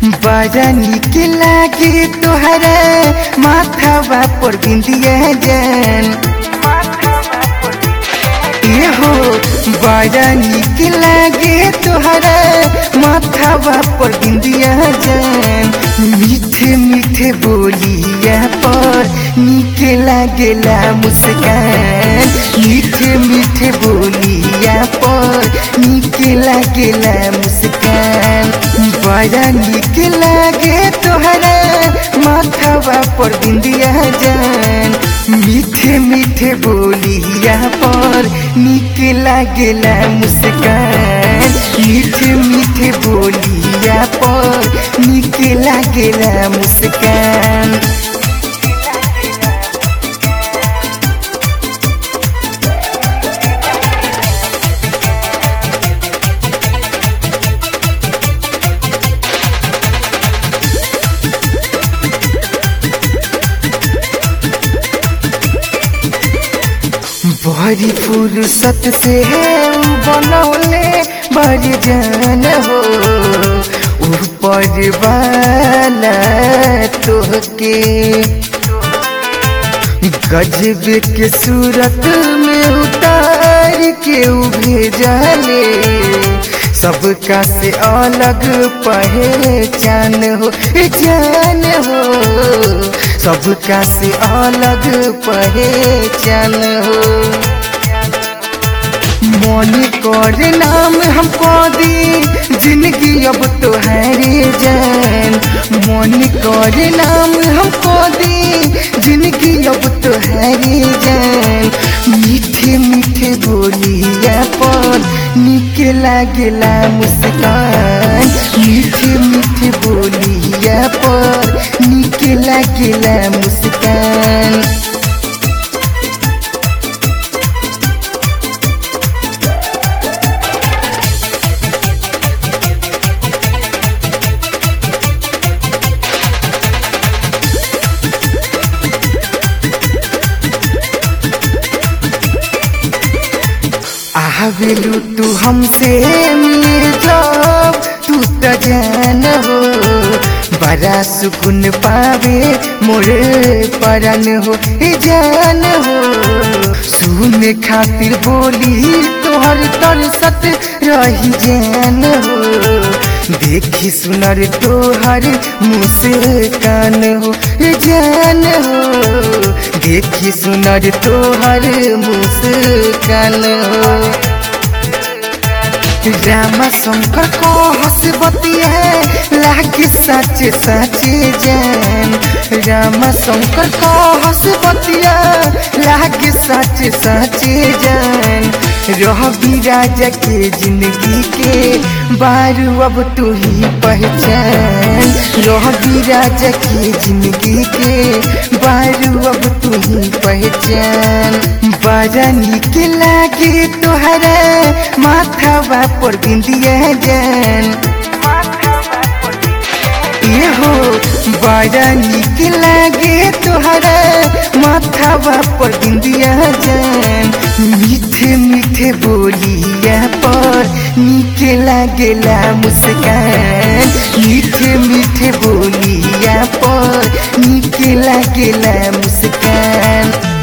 बड़ा निक लागे तोहरा माथावा पर बिंदिया जान ये हो बड़ा निक लागे तोहरा माथावा पर बिंदिया जान मीठे मीठे बोलिया पर निक लागेला मुस्कान मीठे मीठे बोलिया पर निक लागेला मुस्कान बड़ा निक लागे तोहरा माथावा पर बिंदिया जान मीठे मीठे बोलिया पर निक लागेला मुस्कान मीठे मीठे बोलिया पर निक लागेला मुस्कान बड़ी फुर्सत से बनौले बड़ी जान हो ऊपर वाला तोहके गजब के सूरत में उतार के भेजले सबका से अलग पहचान हो जान हो सबका से अलग पहचान हो मन कर नाम हमको दी जिंदगी अब तो है जान मन कर नाम हमको दी जिंदगी अब तो है जान मीठे मीठे बोलिया पर निक लागेला मुस्कान मीठे मीठे बोलिया पर निक लागेला मुस्कान आवेलू तू हमसे मिले जब तू तो जान हो बड़ा सुकून पावे मोरे परन हो ए जान हो सुने खातिर बोली तोहर तरसत रही जान हो देखी सुनर तोहर मुस्कान हो ए जान हो देखी सुनर तोहर मुस्कान हो रामा शंकर को हंसबती है लागे सच सच जान रामा शंकर को हंसबतिया लागे सच सच जान रह राजा के जिंदगी के बारू अब तू ही पहचान रह राजा के जिंदगी के बारू अब तू ही पहचान बड़ा निक लागे तोहरा माथावा पर बिंदिया जान ये हो बड़ा निक लागे तोहरा माथावा पर बिंदिया जान मीठे मीठे बोलिया पर निक लागेला मुस्कान मीठे मीठे बोलिया पर निक लागेला मुस्कान